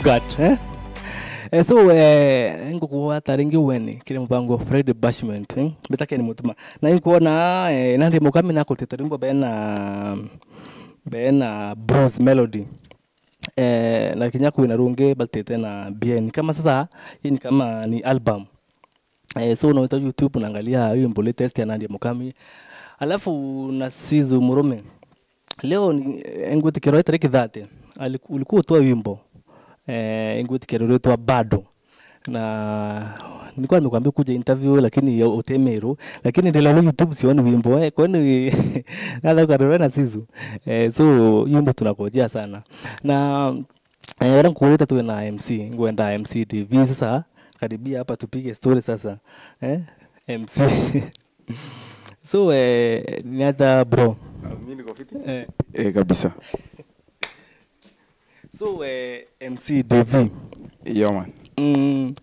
Bogarts eh Eh, so eh, ngukuwa taringi weni kile mpango Fred Bashment eh? betake ni mutuma na inkuona eh, nandi mukami na kuteta rimbo bena bena bronze melody eh, na kinya kuina runge batete na bien kama sasa hii ni kama ni album eh, so unaita youtube unaangalia wimbo latest ya Nadia Mukami alafu na Sizu Murume leo ni engwitikiro itariki thate ulikuwa utoa wimbo eh, engwitikiro uretwa bado na nilikuwa nimekwambia kuja interview lakini utemeru lakini ndilo YouTube sioni wimbo eh, kwani nada karore na Sizu eh, so wimbo tunakojea sana na eh, wala kuuleta tuwe na MC ngwenda MC TV sasa karibia hapa tupige story sasa eh? MC so eh, niata bro Mimi niko fiti. eh, Eh, kabisa. so eh, MC DV Yeah man. mm,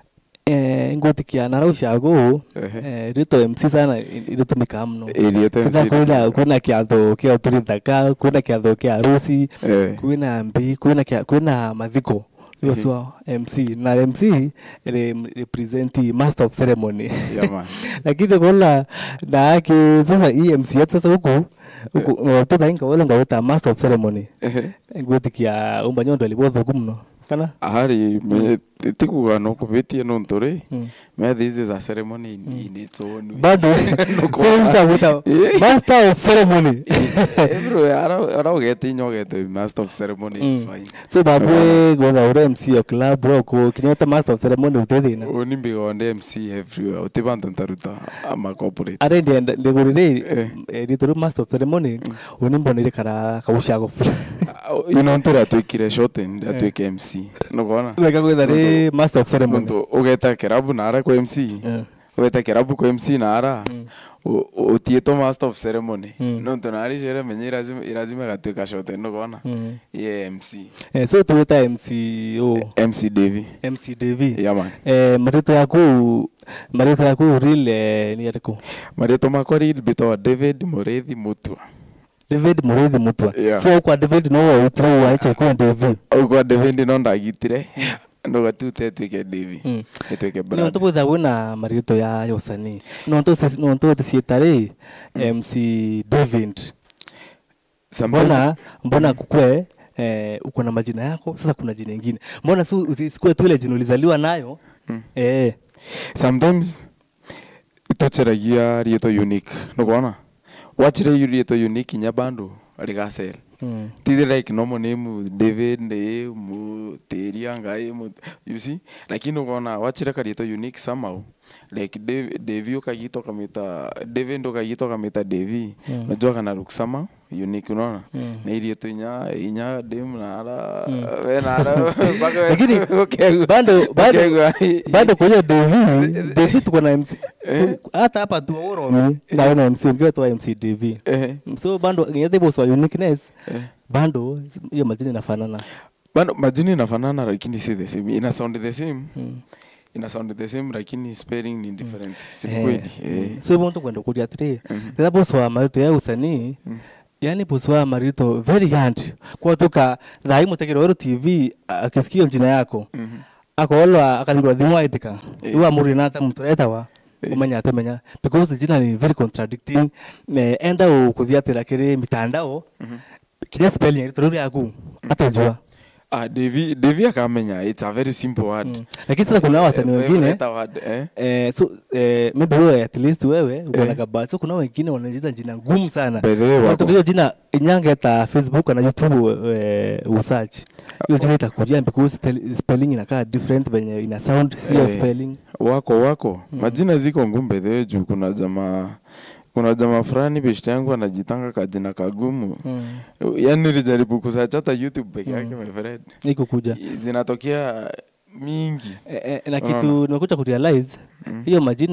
eh, ngotikia naraushago Ehe. eh, rito MC sana iritumika mno Area time Kitha kwina kwina kiatho kia uturithaka kwina kiatho kia harusi Eh. kwina mbi kwina kia kwina mathiko hiyo Mhm. swa MC na MC re, represent master of ceremony Yeah man. lakini kola na aki sasa hii MC yetu sasa huku huku watoto inga wala ngaweta master of ceremony Ehe. ngwitikia umba nyondo alibotho kumno kana Ahari me tikuga no kubetie no ntore. Mm. Me this is a ceremony in, in its own. way. bado so mtawita Eh. master of ceremony Everywhere ara ara ugete nyogete master of ceremony it's Mm. fine. so babwe gwetha ure MC ya club bro ko kinyota master of ceremony utethina Oni mbigonde MC everywhere. Utibantu ntaruta ama corporate. are ndienda ndigurire Eh. rituru master of ceremony unimbonire kara kaushago You know ntore atwikire shorten atwike MC. Nugona? wega gwetha ri master of ceremony Muntu ugeta kerabu nara kwa MC. Eh. ugeta kerabu kwa MC nara. utietwo master of ceremony Mm. nontu nari cere menye irazima irazima gatuika shorten nugona? Mm. Ye MC. Eh, so tuwita MC o MC Davy. MC Devi Yeah man. eh, marito yaku marito yaku real eh, ni ariku Marĩtwa makwa real mbĩtagwo David Mũrĩthi Mũtua. David Mureithi Mutwa Yeah. so kwa David no witro wa icha kwa Devi Ũguo David no ndagitire ndũgatute ĩtuĩke Davy Mm. ĩtuĩke no brand. to butha wina marito ya yosani no to no to tisietare MC David Sometimes- mbona mbona kukwe eh, uko na majina yako sasa kuna jina ingine mbona su usikue tu ile jina ulizaliwa nayo Mm. eh sometimes itoceragia rĩtwa unique nũkuona wachire rĩtwa unique inya bandu rigacel mm. tithi like normal name David nĩ mũtĩria ngai mũ- you see lakini ũkona wachire karĩtwa unique somehow like Dav- Davy ũkagita ũkamĩta David ũkagita ũkamĩta Davy Mm. najua kana look somehow unique unaona Mm. na irĩtwa inya inya dem nara Mm. we nara mpaka we- Lakini, ũkegua- bado- bado- ũkegua- bado kwenye Devi Devi tuko na MC Eh. hata hapa tu Oromi na na MC ungewa tu MC Devi Ehe, so bando nginyete boso uniqueness eh. bando hiyo majina inafanana bado majini inafanana lakini si the same ina sound the same mm. ina sound the same lakini spelling ni different si Eh, kweli eh. so hivyo mtu kwenda kuria atiri Mhm. rĩrĩa boso wa marito ya usanii Mm. yani boso wa marito very hand kwa tuka thai mutegero weru tv akisikia jina yako Mhm. akolwa akalingwa thimu aitika Eh. iwa muri nata mtu retawa Eh. umenya atemenya because jina ni very contradicting me enda ukuthia atira kiri mitandao Mhm. kinya spelling rito rĩu rĩaku atojua ah Devi Devi akamenya it's a very simple word Mm. lakini sasa kuna wasanii Eh, wengine leta word eh Eh, so eh, maybe wewe at least wewe uko na Eh. kabati so kuna wengine wanajiita jina ngumu sana By the way, wako. Unataka hiyo jina inyangeta facebook na youtube eh, usearch hiyo jina itakujia because tel- spelling inakaa different venye ina sound sio Eh. spelling wako wako majina ziko ngumbe the juu kuna jamaa kuna jamaa fulani beshte yangu anajitanga kajina kagumu mm. yani nilijaribu kusearch hata youtube peke yake Mm. my friend iko kuja zinatokea mingi eh, eh, na Unaona? kitu nimekuja kurealize Mm. hiyo majina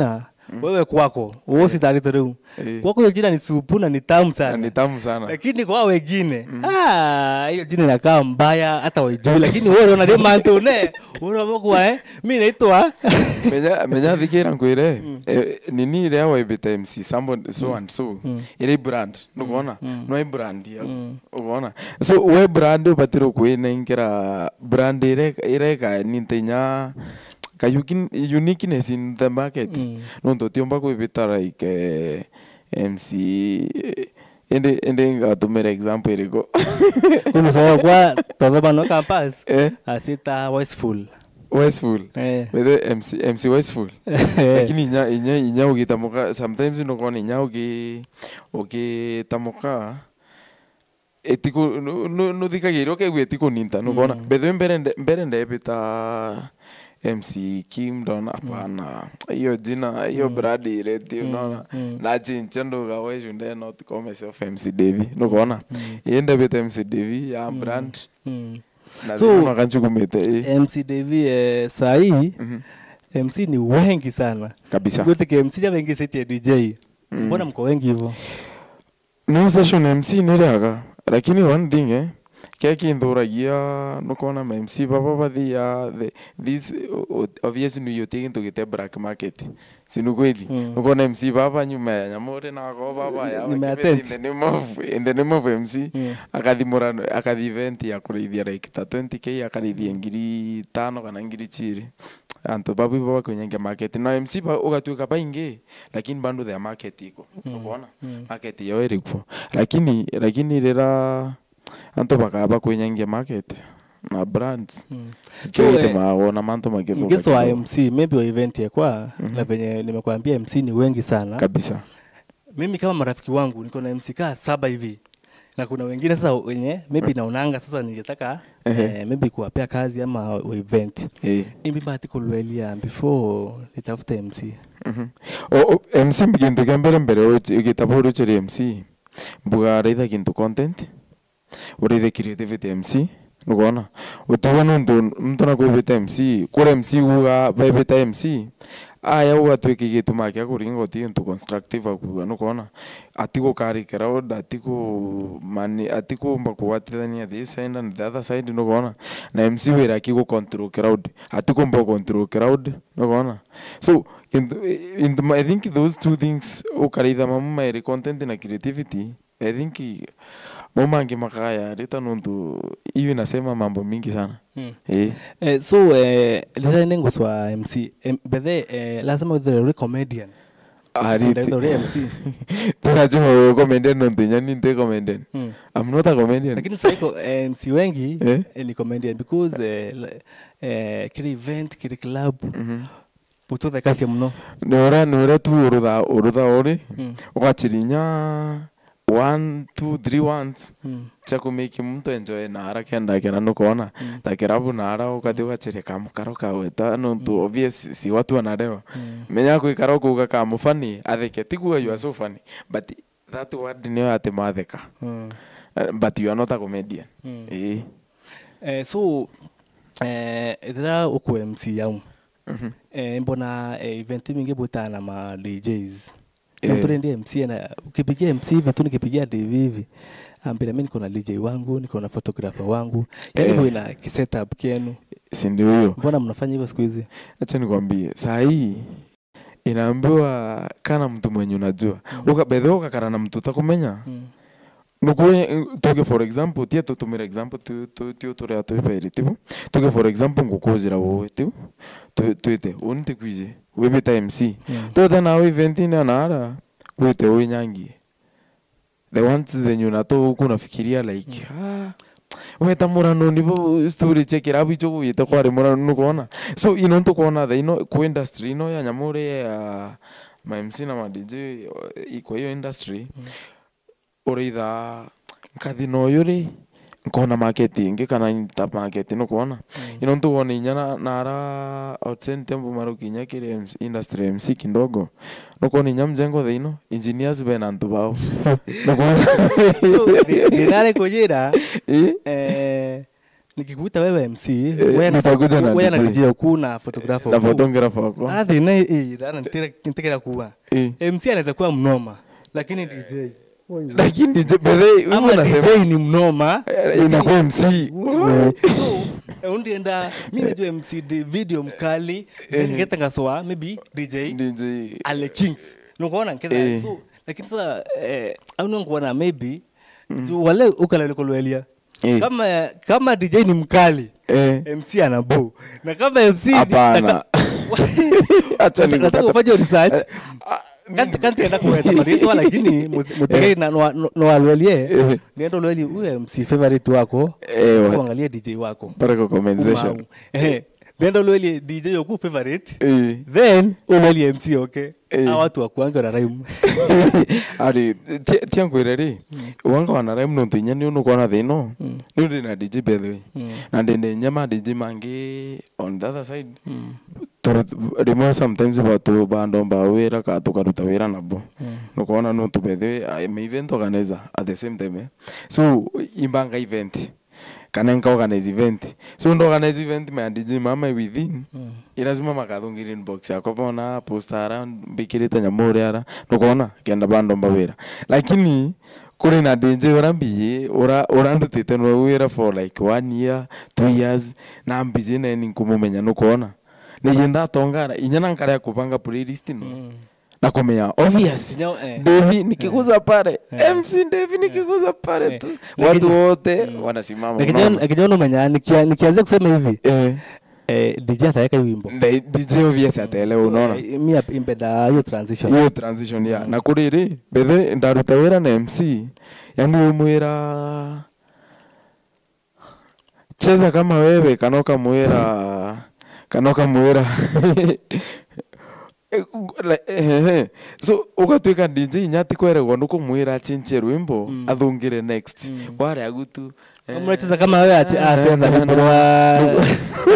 wewe kwako wositarito riu Eh. kwako hiyo jina ni supu na ni tamu Na sana ni tamu sana lakini kwa wengine ah, hiyo jina inakaa mbaya hata waijui lakini wewe unaona ni mantu ne unamokuwa eh mi naitwa menya menya thikira nkwire eh, nini ria waibite mc somebody so and so iri brand nukuona no i brand ya ukuona so we brand ubatire kwinengira brand ire ireka nintenya ka yuki- uniqueness in the market nontu tiumba kwibita like eh, mc eh, indi indi ngatumira example iriko kumusoa kwa tothomano campus eh asita wasteful westful eh wethe mc mc westful lakini inya inya inya ugitamuka sometimes nukona inya ugi ugitamuka etiku nuthikagirwo kegua etikuninta nukona bethe mbere nde- mbere ndebita mc kim ndona hapana hiyo jina hiyo brand ireti unaona na chincha nduga wecu nde not call myself mc devi nukona iye ndebita mc devi ya brand mm. na So- so, kanchukumite mc devi eh, sahii mc ni wengi sana kabisa gutike mc ja wengi sitie dj mbona mko wengi hivyo no session mc niriaga lakini one thing eh ke kinthuragia nukona ma mc baba bathia the- this o- obvious nu yote kintu gite black market sinu kweli Mm. nukona mc baba nyuma ya nyamure nako baba ya Nyuma ya wakibeti tent. in the name of in the name of mc Mm. akathimura akathi event ya kurithia like ta 20k akarithia ngiri tano kana ngiri chiri antu babu baba kwenye market na mc ba ugatuika baingi lakini bado their market iko unaona market yao ilipo lakini lakini rira antu bakaba kwenye market na brands Mm. kile So, so, eh, maona mantu magithuka mgezo wa kidogo. mc maybe wa event yakwa na venye nimekwambia mc ni wengi sana kabisa mimi kama marafiki wangu niko na mc kaa saba hivi na kuna wengine sasa wenye maybe naonanga sasa ningetaka eh, maybe kuwapea kazi ama wa event eh imbi bahati kulwelia before nitafute mc Mhm. O- o- mc kintu kia mbere mbere ugitaba uruceri mc mbuga raitha kintu content uraithe creativity mc nukona utiwa nuntu mtu nakwibita mc kura mc uga baibita mc aya ugatwika gituma kia kuringa uti kintu constructive akuga nukona atigo kari crowd atigo mani atigo mba kuwatithania this side and the other side nukona na mc wira akigo control crowd atigo mba control crowd nukona so in the, in the, i think those two things ukaraitha mamu mairi content na creativity i think momangi makaya rita nuntu hiyo inasema mambo mingi sana mm. eh eh, so eh, rira nenguswa mc em, bethe eh, lazima uthere uri comedian ari Ndio uri mc tunajua wewe comedian nuntu nyani nte comedian mm. i'm not a comedian lakini saiko eh, mc wengi Eh? eh, ni comedian because eh, le- eh, kiri event kiri club Mhm. pututhe kacia muno ni ura ni ura tu urutha urutha uri Mm. ugachirinya one two three ones Mm. cha kumiki mtu enjoy nara kenda kera nukuona ta kirabu nara ukathi ugachiria kamukaro kaweta nuntu obvious si watu wanarewa menya gwikara ukuga kamufani atheke tikuga you are so funny but that word niyo ati matheka Mm. Uh, but you are not a comedian Mm. eh Eh, so eh, rira ukwe mc yau Mhm. eh, mbona eh, event mingi butana na ma DJs Eh. eh. mturendi MC na ukipigia MC hivi tu nikipigia DV hivi ambira mimi niko na DJ wangu niko na photographer wangu yani Eh. eh. ina kisetup kienu si ndio hiyo mbona mnafanya hivyo siku hizi acha nikwambie saa hii inaambiwa kana mtu mwenye unajua uka bethe ukakara na mtu utakumenya mm. nukuye tuge for example tie tutumira example tu tu tu turia twiperi tibu tuge for example ngukuzira wowe tibu Tu- twite unti kwije wibita MC Mm. tothe nawe eventini anara wite winyangie the ones zenye unato huku unafikiria like ah, weta murano nibo story chekirabu icho gwite kwari murano nukuona so ino ntukuona the ino ku industry ino ya nyamure ya ma MC na ma DJ iko hiyo industry uraitha nkathi na uyu ri nkona market ingi kana nyita market nukuona ino ntukuona inya na- nara outside tembo marukinya kiri MC industry MC kidogo nukuona inya mjengo the ino engineers be na ntu bao nukuona so, ni- ninare kujira Eh? eh, nikikuita wewe mc nitakuja na wewe na DJ. DJ ku na photographer na ku. photographer wako Ah, thina ĩ rana ntikira kuwa Eh. mc anaweza kuwa mnoma lakini dj lakini DJ bedhe ama wewe unasema dj ni mnoma eh, inakuwa MC so undienda mi najua mc di- video mkali then ngetangaswa maybe dj DJ ale kings nukuona nketha Eh. so lakini sasa eh, auna nkuona maybe juu wale ukalalikolwelia Eh. kama kama dj ni mkali eh mc ana bo na kama mc ni- Hapana. naka- acha nataka nikupata ufanye research Ah, Kanti- kantienda kuweta maritwa lakini mutegei noalwelie Eh. nienda ulweli huyo mc favorite wako Eh, wa- kuangalia dj wako pale kwa comment section Umau. Eh, nenda ulwelie dj yoku favorite eh then ulwelie mc okay Eh. a watu wakuange na raimu ari ti- tiankwire ri wanga wana raimu nontu inya ni unukwana thino ni ndi na dj by the way na ndende nyama dj mangi on the other side Turu- rimwe sometimes batu bandomba wira ka tukaruta wira nabo nukuona nontu by the way I'm event organizer at the same time eh. so imbanga event kana nka organize event so ndo organize event me dj mama within irazima makathungire inbox yakwa bona postara mbikirite nyamu uria ara nukuona kenda bandomba wira lakini kuri na dj ura mbiyi ura urandutite nwe wira for like one year two years na mbiji neni nkumumenya nukuona nije ndatongara inya nankaria kupanga playlist no na kumenya obvious Sinya- eh. Devi nikiguza pale MC Devi nikiguza pale tu Eh. watu wote wanasimama unaona? akijana umenya nikianzia kusema hivi eh eh, dj ataweka hii wimbo Nda- DJ obvious ataelewa So, unaona eh, mi ap- impenda hiyo transition hiyo transition ya na kuri ri bethe ndaruta wira na MC yani umwira cheza kama wewe kana ukamwira kana ukamwira so ugatwika dj nyati kweregwo nukumwira achinchie rwimbo athungire next waria gutu mnacheza kama wewe ati asenda hiporwa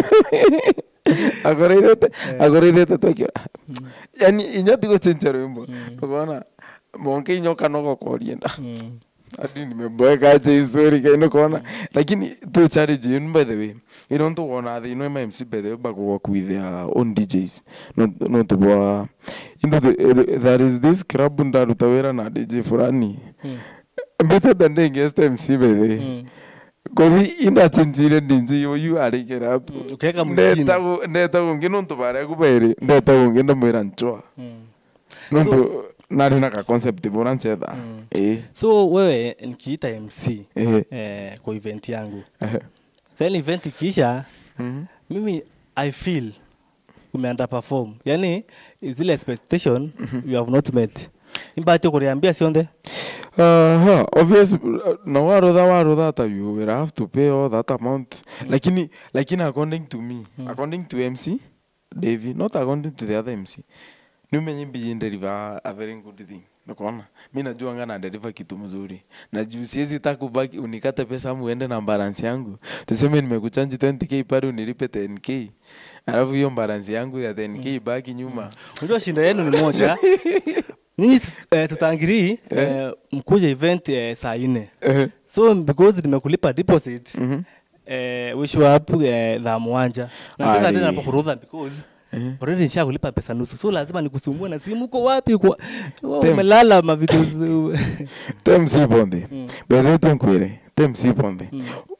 agoreithete agoreithete twekira yani inya ti guchinchia rwimbo ukona monke inyoka no gokorienda hadi nimeboeka jeisuri kaino kona lakini tu challenge yenu by the way ino ntu wona thi no MC by the way bago work with their own DJs no no to bwa into the, there is this club ndaruta wira na DJ fulani better than the guest MC by the way kothi indachinjire DJ uyu arikira up ukeka mwingine ndetago ndetago ngi nontu baria kubairi ndetago ngi ndamwira nchwa nontu nari na ka concept bora nchetha eh so wewe nikiita mc eh eh, kwa event yangu eh then event ikiisha Mhm. mimi i feel umeanda perform yani zile expectation you have not met imbati kuriambia sionthe Uh, obvious uh, na warutha warutha ta you will have to pay all that amount lakini lakini according to me according to MC Davy not according to the other MC niumenye mbii deliver a very good thing nakona mi najua nga na deliver kitu mzuri na juu siwezi ta kubaki unikate pesa muende na balance yangu tuseme nimekuchanji 20k pale unilipe 10k alafu hiyo balance yangu ya 10k ibaki nyuma unajua shinda yenu ni moja nyinyi eh, tutangiri eh, mkuja event eh, saa nne Eh, so because nimekulipa deposit mhm. eh, we show up eh, thaa mwanja nataka Ali. tena hapo kurudha because already nisha kulipa pesa nusu so lazima nikusumbue na simu uko wapi kwa Wewe Thanks. umelala mavitu zi- temsi bonde bethe tenkwire temsi bonde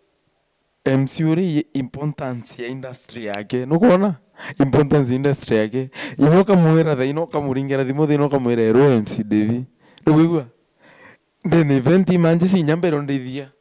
MC uri importance ya industry yake nukuona importance ya industry yake inoka mwira tha inoka muringira thimu tha inoka mwira ero MC Devi ndugigwa ndene event manje sinyambero ndithia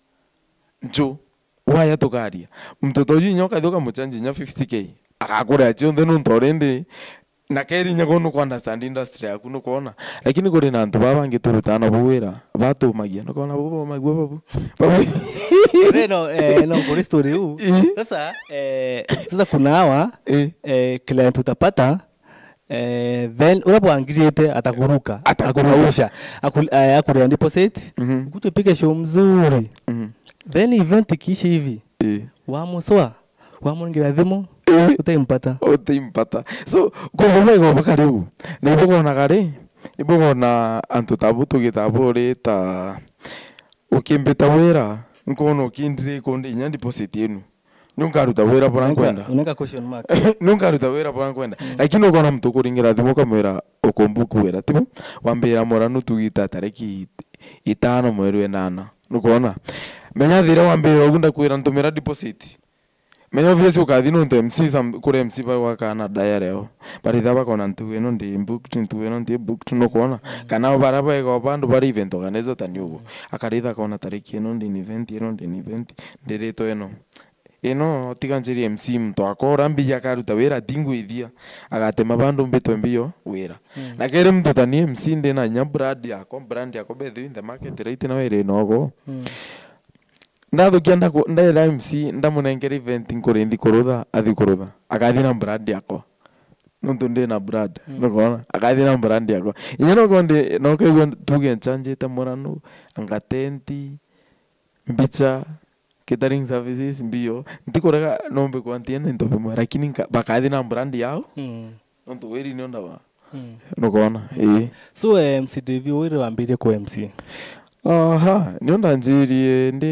njo waya tukaria mtoto uyu nyoka thuka muchanji nya 50k akakura chionthe nuntu already na kerinya kunu ku understand industry yaku nukuona lakini kuri na antu baba bangi turutana bu wira batumagia nukuona bu bamagua babu babu Reno, eh, no, kwa story huu Eh. sasa eh, sasa kuna hawa eh eh, client utapata eh, then unapoangiriete atakuruka akurausha aku- eh, akurea deposit Mhm. ukuja upige show mzuri mhm then event ikiisha hivi eh wamuswa wamungira thimu eh utaimpata utimpata so koguo igoba kariu nibugona ri ibugona antu tabu tugitabu ri ta ukimbita wira nkona ukindire ikundi inya deposit yenu nunkaruta wira bora nkwenda unaweka question mark nunkaruta wira bora nkwenda lakini ukona mtu kuringira thimu ukamwira ukumbuku wira timu wambira moranu tugita tariki itano mweri wenana nukona menya thire wambira ugu ndakwira ntumira deposit menya obviously ukathi nuntu mc sam- kuri mc bagwakana dayareo baritha bakona ntu ino ndi booked ntu ino ndi booked nukuona kana bara bega bandu bari event organizer tani ugu akaritha kona tariki ino ndi ni event ino ndi ni event ndirito ino ino tiganjiri mc mtu akora mbia akaruta wira tingwithia agatema bandu mbitwe mbio wira na kere mtu tani mc ndi na nya brand yako brand yako bethu in the market right na wira inogo Mm. ndathukia ndaku- ndaira mc ndamunengera event nkurinthi kurutha athi kurutha akathi na brand yakwa nontu ndi na brand nukona akathi na brand yakwa inya noko ndi nokaigua tuge nchanjite muranu anga tenti mbicha catering services mbio ntikurega nombe kwantiena into bimwe lakini nka- bakathi na brand yao Mm. nontu wiri niondawa Mm. nukona ii so eh, mc devi wire wambirie ku mc aha nionda njirie ndi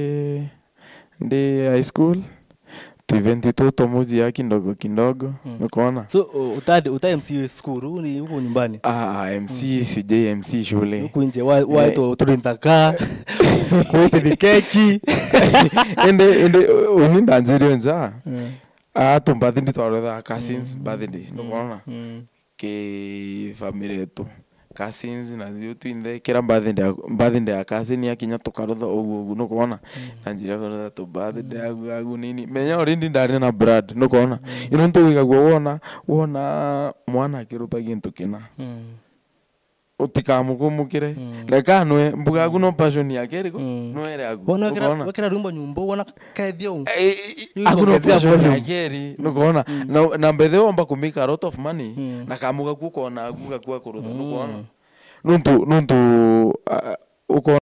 ndi high school tuiventi tu tomuzia kindogo kindogo Mm. nikuona so uh, utadi uta mc skuru ni huku nyumbani ah, mc sij mc shule huku nje wa- waitwo turintaka kuite keki ende ende uni ndanjirie nja atu mbathi ndi twaretha cousins birthday nikuona Mm. ki family yetu cousins na thiu twinthe kira birthday ya- birthday ya cousin yakinya tukarutha uguo uguo nukuona na njira kurutha tu birthday agu agu nini menya already ndari na brad nukuona ino ntuwigagua wona wona mwana akirutha gintu kina Mm. utikamũkũmũkĩre Mm. reka nwe mbuga agu no passion yake riko Mm. nwere agu wona Ũkona? wekera rwimbo nyumba wona kaethia u Eh, eh, Hiyo agu no inaongezea passion volume. yake ri nukuona na na mbethe wamba kumika a lot of money Mm. na kamuga kuko na agu gakua kurutha nukuona nuntu nuntu uh, uko